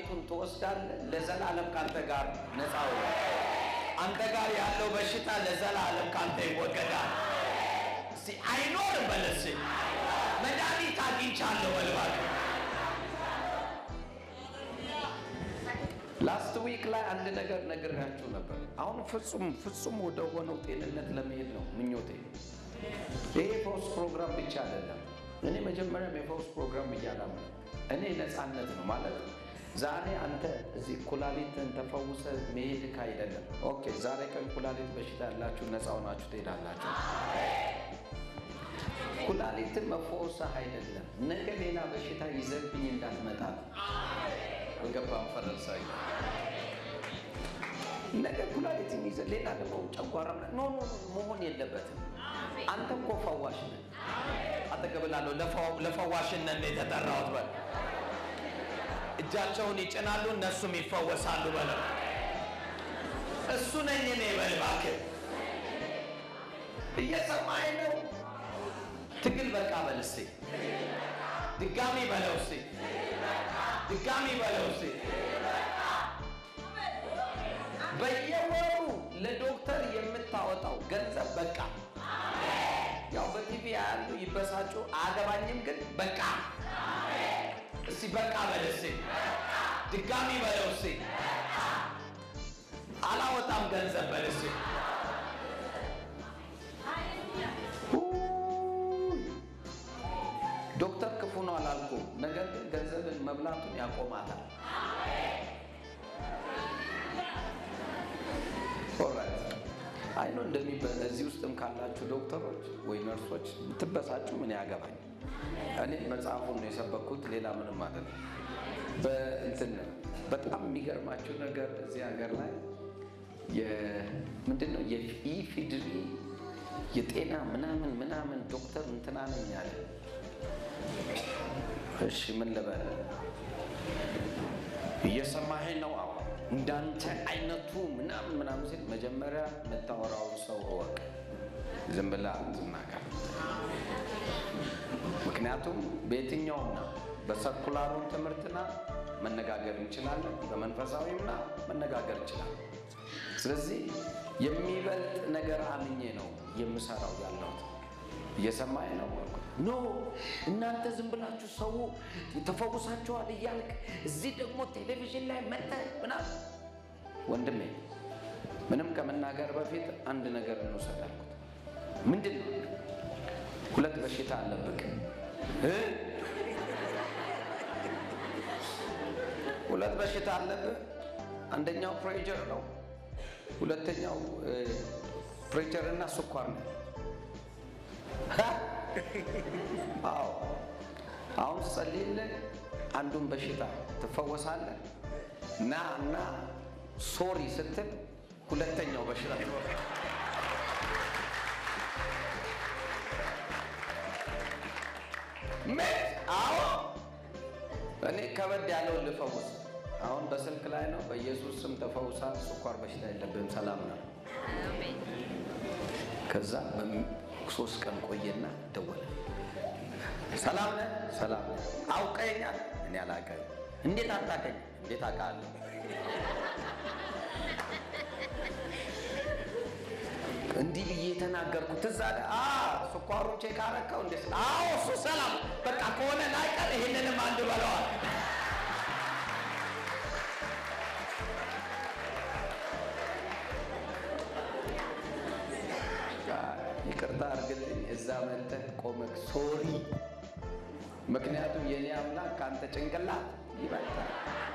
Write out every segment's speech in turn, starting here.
ኩላሊቱን ትወስዳለህ፣ ለዘላለም ካንተ ጋር ነፃ ሆነ። አንተ ጋር ያለው በሽታ ለዘላለም ካንተ ይወገዳል። እስቲ አይኖርም በለስ መድኃኒት አግኝቻለሁ በልባል። ላስት ዊክ ላይ አንድ ነገር ነግሬያችሁ ነበር። አሁን ፍጹም ፍጹም ወደ ሆነው ጤንነት ለመሄድ ነው ምኞቴ። ይሄ ፈውስ ፕሮግራም ብቻ አይደለም። እኔ መጀመሪያም የፈውስ ፕሮግራም እያላም እኔ ነፃነት ነው ማለት ዛሬ አንተ እዚህ ኩላሊትን ተፈውሰ መሄድክ አይደለም። ኦኬ ዛሬ ቀን ኩላሊት በሽታ ያላችሁ ነፃ ሆናችሁ ትሄዳላችሁ። ኩላሊትን መፈወስህ አይደለም፣ ነገ ሌላ በሽታ ይዘብኝ እንዳትመጣ ነው። አልገባም ፈረንሳይ ነገ ኩላሊትን ይዘ ሌላ ደግሞ ጨጓራ ኖ ኖ መሆን የለበትም። አንተ እኮ ፈዋሽ ነህ። አጠገብላለሁ ለፈዋሽነት ነው የተጠራሁት በል እጃቸውን ይጭናሉ እነሱም ይፈወሳሉ በለው። እሱ ነኝ እኔ በል እባክህ። እየሰማኸኝ ነው? ትግል በቃ በል እስኪ ድጋሚ በለው እስኪ ድጋሚ በለው እስኪ። በየወሩ ለዶክተር የምታወጣው ገንዘብ በቃ። ያው በቲቪ ያሉ ይበሳጩ አያገባኝም፣ ግን በቃ እስቲ በቃ በል እስቲ ድጋሚ በለው እስቲ አላወጣም ገንዘብ በል እስቲ ዶክተር ክፉ ነው አላልኩም። ነገር ግን ገንዘብን መብላቱን ያቆማታል። ኦራይት አይ ነው እንደሚበ እዚህ ውስጥም ካላችሁ ዶክተሮች ወይ ነርሶች ብትበሳጩ ምን ያገባኝ? እኔ መጽሐፉን ነው የሰበኩት፣ ሌላ ምንም አይደለም። በእንትን በጣም የሚገርማችሁ ነገር እዚህ ሀገር ላይ ምንድን ነው የኢፊድሪ የጤና ምናምን ምናምን ዶክተር እንትና ነኝ አለ። እሺ ምን ልበል? እየሰማኸኝ ነው? አዎ። እንዳንተ አይነቱ ምናምን ምናምን ሲል መጀመሪያ የምታወራውን ሰው እወቅ። ዝም ብለህ አትናገር። ምክንያቱም በየትኛውምና በሰኩላሩም ትምህርትና መነጋገር እንችላለን፣ በመንፈሳዊምና መነጋገር እንችላለን። ስለዚህ የሚበልጥ ነገር አምኜ ነው የምሰራው ያለሁት። እየሰማኝ ነው? ኖ እናንተ ዝም ብላችሁ ሰው ተፈውሳችኋል እያልክ እዚህ ደግሞ ቴሌቪዥን ላይ መጥተህ ምናምን። ወንድሜ ምንም ከመናገር በፊት አንድ ነገር እንውሰድ አልኩት። ምንድን ነው? ሁለት በሽታ አለብህ እ ሁለት በሽታ አለብህ። አንደኛው ፕሬጀር ነው፣ ሁለተኛው ፕሬጀር እና ስኳር ነው። አዎ አሁን ጸልይልህ፣ አንዱን በሽታ ትፈወሳለህ። ና እና ሶሪ ስትል ሁለተኛው በሽታ ምን? አዎ እኔ ከበድ ያለውን ልፈውስ። አሁን በስልክ ላይ ነው። በኢየሱስ ስም ተፈውሳል። ስኳር በሽታ የለብህም፣ ሰላም ነው። ከዛ ሶስት ቀን ቆየና ደወለ። ሰላም ነህ? ሰላም ነህ። አውቀኛል? እኔ አላውቅም። እንዴት አታውቀኝ? እንዴት አውቃለሁ? እንዲህ ብዬ የተናገርኩት ትዝ አለ። ስኳሩን ቼክ አረከው? እንዴ? አዎ እሱ ሰላም በቃ ከሆነ ላይቀር ይህንንም አንድ በለዋል። ይቅርታ አድርግልኝ። እዛ መጥተህ ቆመክ ሶሪ። ምክንያቱም የኔ አምላክ ከአንተ ጭንቅላት ይበልጣል።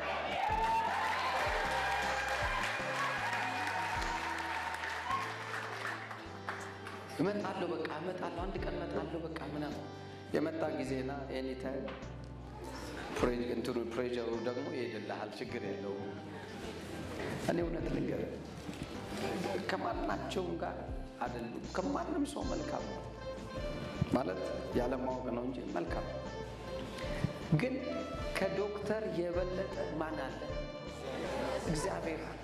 እመጣለሁ በቃ እመጣለሁ፣ አንድ ቀን እመጣለሁ በቃ ምናምን የመጣ ጊዜና ኤኒታይም እንትኑ ፕሬጀሩ ደግሞ ይሄድልሃል፣ ችግር የለውም። እኔ እውነት ልንገርህ ከማናቸውም ጋር አይደሉም። ከማንም ሰው መልካም ነው ማለት ያለማወቅ ነው እንጂ መልካም ግን ከዶክተር የበለጠ ማን አለ? እግዚአብሔር አለ።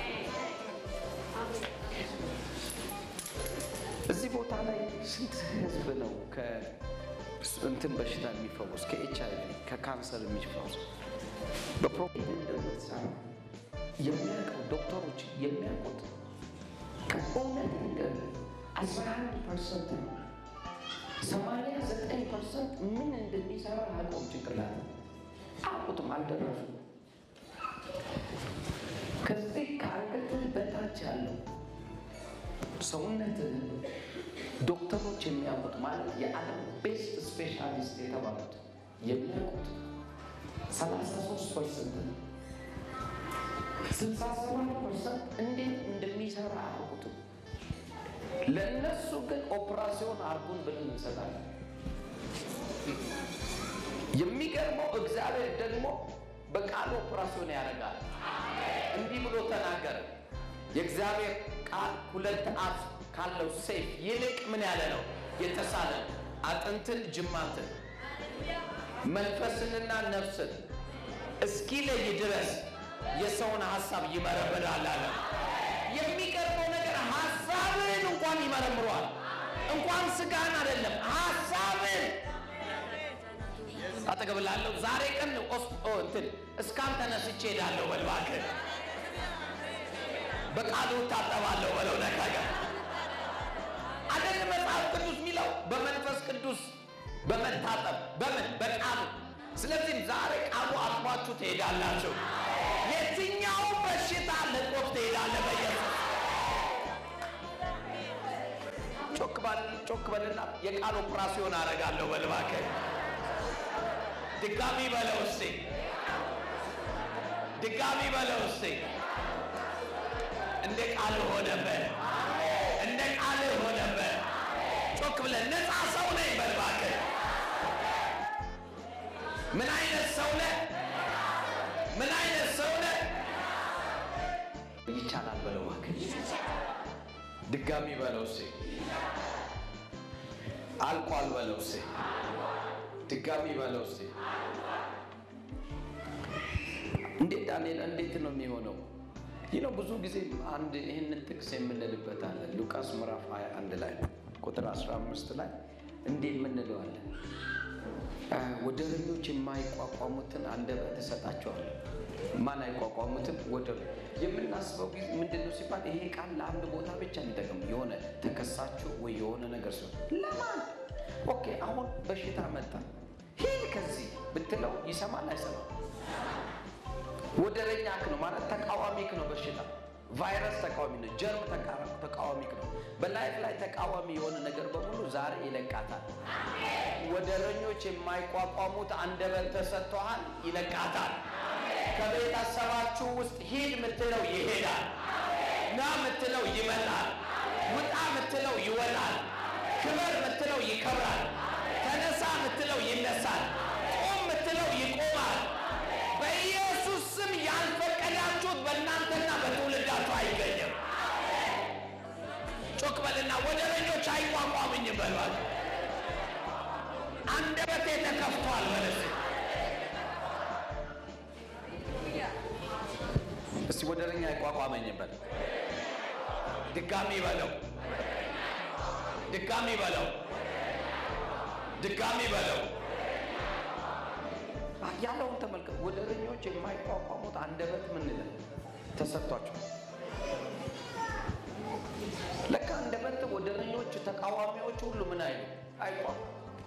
እዚህ ቦታ ላይ ስንት ህዝብ ነው ከእንትን በሽታ የሚፈወስ ከኤች አይ ቪ ከካንሰር የሚፈወስ በፕሮፌት እንደምትሰራ የሚያውቀው ዶክተሮች የሚያውቁት ከእውነት ነገር አስራ አንድ ፐርሰንት ነው። ሰማንያ ዘጠኝ ፐርሰንት ምን እንደሚሰራ አያውቀውም። ጭንቅላት አያውቁትም፣ አልደረሱም። ከዚህ ከአንገትህ በታች ያለው ሰውነትህ ዶክተሮች የሚያውቁት ማለት የዓለም ቤስት ስፔሻሊስት የተባሉት የሚያውቁት ሰላሳ ሶስት ፐርሰንት ነው። ስልሳ ሰባት ፐርሰንት እንዴት እንደሚሰራ አያውቁትም። ለእነሱ ግን ኦፕራሲዮን አርጉን ብለን እንሰጣለን። የሚገርመው እግዚአብሔር ደግሞ በቃሉ ኦፕራሲዮን ያደርጋል። እንዲህ ብሎ ተናገረ። የእግዚአብሔር ቃል ሁለት አፍ ካለው ሰይፍ ይልቅ ምን ያለ ነው? የተሳለ አጥንትን፣ ጅማትን፣ መንፈስንና ነፍስን እስኪለይ ድረስ የሰውን ሀሳብ ይመረምራል አለ። የሚገርመው ነገር ሀሳብን እንኳን ይመረምረዋል። እንኳን ስጋን አይደለም ሀሳብን አጠገብላለሁ ዛሬ ቀን እንትን እስካን ተነስቼ ሄዳለሁ በል እባክህ በቃሉ እታጠባለሁ በለው ነካጋ አደል መጽሐፍ ቅዱስ የሚለው በመንፈስ ቅዱስ በመታጠብ በምን በቃሉ ስለዚህም ዛሬ ቃሉ አጥሟችሁ ትሄዳላችሁ የትኛው በሽታ ለቆፍ ትሄዳለህ በኢየሱስ ጮክ ባል ጮክ በልና የቃል ኦፕራሲዮን አደርጋለሁ በል እባክህ ድጋሚ በለው እስቲ ድጋሚ በለው እስቲ እንደ ቃል ሆነበት እንደ ቃል ሆነበት ጮክ ብለን ነፃ ሰው ነኝ በል እባክህ ምን አይነት ሰው ነህ ምን አይነት ሰው ነህ ይቻላል በለው እባክህ ድጋሚ በለው እስቲ አልቋል በለው እስቲ ድጋሚ በለው እስቲ እንዴት ዳንኤል እንዴት ነው የሚሆነው? ይህ ነው ብዙ ጊዜ አንድ ይህንን ጥቅስ የምንልበት አለ። ሉቃስ ምዕራፍ 21 ላይ ቁጥር 15 ላይ እንዲህ የምንለዋለን ወደረኞች የማይቋቋሙትን አንደበት እሰጣቸዋለሁ። ማን አይቋቋሙትም? ወደር የምናስበው ጊዜ ምንድን ነው ሲባል ይሄ ቃል ለአንድ ቦታ ብቻ የሚጠቅም የሆነ ተከሳችሁ ወይ የሆነ ነገር ሲሆን ለማን ኦኬ፣ አሁን በሽታ መጣ ሂድ ከዚህ ብትለው ይሰማል አይሰማም? ወደረኛክ ነው ማለት ተቃዋሚክ ነው። በሽታ ቫይረስ ተቃዋሚ ነው። ጀርም ተቃዋሚክ ነው። በላይፍ ላይ ተቃዋሚ የሆነ ነገር በሙሉ ዛሬ ይለቃታል። ወደረኞች የማይቋቋሙት አንደበት ተሰጥቶሃል፣ ይለቃታል። ከቤተሰባችሁ ውስጥ ሂድ ምትለው ይሄዳል። ና ምትለው ይመጣል። ውጣ ምትለው ይወጣል። ክበር ምትለው ይከብራል። ተነሳ ምትለው ይነሳል። ቁም ምትለው ይቆማል። በኢየሱስ ስም ያልፈቀዳችሁት በእናንተና በትውልዳችሁ አይገኝም። ጮክ በልና ወደረኞች አይቋቋምኝም በሏል። አንደበቴ ተከፍቷል በለስ እስቲ ወደረኛ አይቋቋመኝም በል። ድጋሚ በለው፣ ድጋሚ በለው፣ ድጋሚ በለው። ያለውን ተመልከት። ወደረኞች የማይቋቋሙት አንደበት ምን ይላል ተሰጥቷቸው። ለካ አንደበት ወደረኞች፣ ተቃዋሚዎች ሁሉ ምን አይሉ አይቋቋም።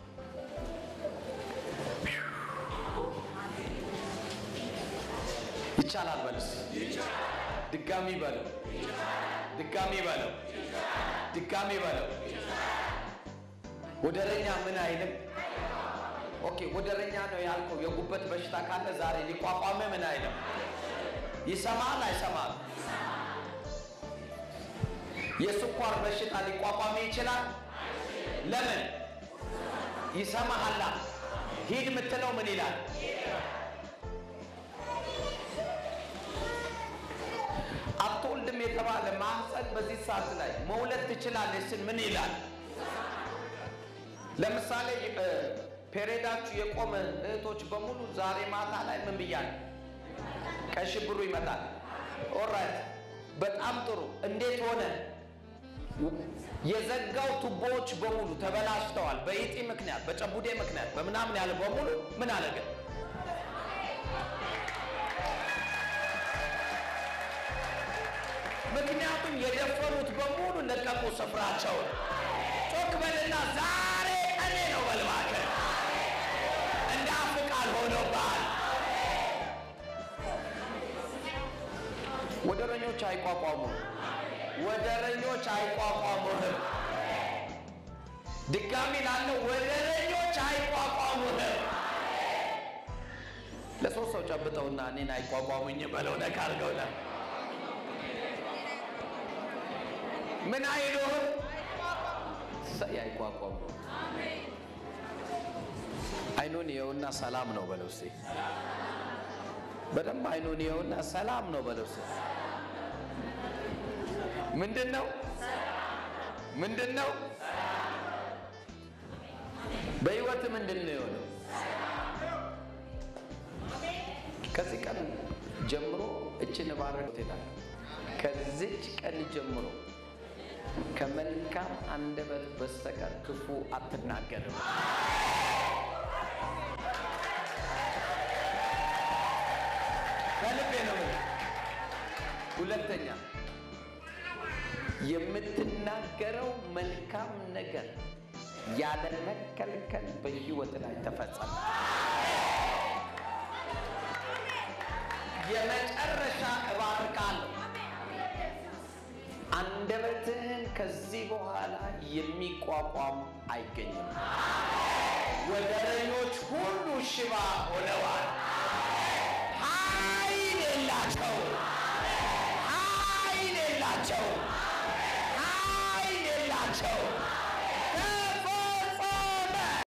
ይቻላል በልስ ድጋሚ በለው፣ ድጋሚ በለው፣ ድጋሚ በለው። ወደረኛ ምን አይልም። ኦኬ ወደረኛ ነው ያልከው የጉበት በሽታ ካለ ዛሬ ሊቋቋም ምን አይልም። ይሰማል አይሰማል? የስኳር በሽታ ሊቋቋም ይችላል። ለምን? ይሰማሃላ። ሂድ የምትለው ምን ይላል? አትወልድም የተባለ ማህፀን በዚህ ሰዓት ላይ መውለድ ትችላለች ስል ምን ይላል? ለምሳሌ ፔሬዳችሁ የቆመ እህቶች በሙሉ ዛሬ ማታ ላይ ምን ብያለሁ? ቀይ ሽብሩ ይመጣል። ኦራይት፣ በጣም ጥሩ። እንዴት ሆነ? የዘጋው ቱቦዎች በሙሉ ተበላሽተዋል። በኢጢ ምክንያት፣ በጨቡዴ ምክንያት፣ በምናምን ያለ በሙሉ ምን አለገ? ምክንያቱም የደፈሩት በሙሉ ለቀቁ ስፍራቸውን። ጮክ በልና ዛሬ ቀኔ ነው በልባከ እንደ አፍ ቃል ሆኖብሃል። ወደረኞች አይቋቋሙም። ወደረኞች አይቋቋሙህም። ድጋሚ ላለው ወደረኞች አይቋቋሙህም። ለሶስት ሰው ጨብጠውና እኔን አይቋቋሙኝ በለው። ነካ አድርገውና ምን አይሉህም? ሰይ አይቋቋሙ። አይኑን ይኸውና ሰላም ነው በለው እስኪ። በደንብ አይኑን ይኸውና ሰላም ነው በለው እስኪ። ምንድን ነው ምንድን ነው በህይወት ምንድን ነው የሆነው? ከዚህ ቀን ጀምሮ እችን ባረግ ትሄዳለህ። ከዚች ቀን ጀምሮ ከመልካም አንደበት በስተቀር ክፉ አትናገርም። ከልቤ ነው። ሁለተኛ የምትናገረው መልካም ነገር ያለ መከልከል በህይወት ላይ ተፈጸመ። የመጨረሻ እባርካለሁ። አንደበትህን ከዚህ በኋላ የሚቋቋም አይገኝም። ወደረኞች ሁሉ ሽባ ሆነዋል።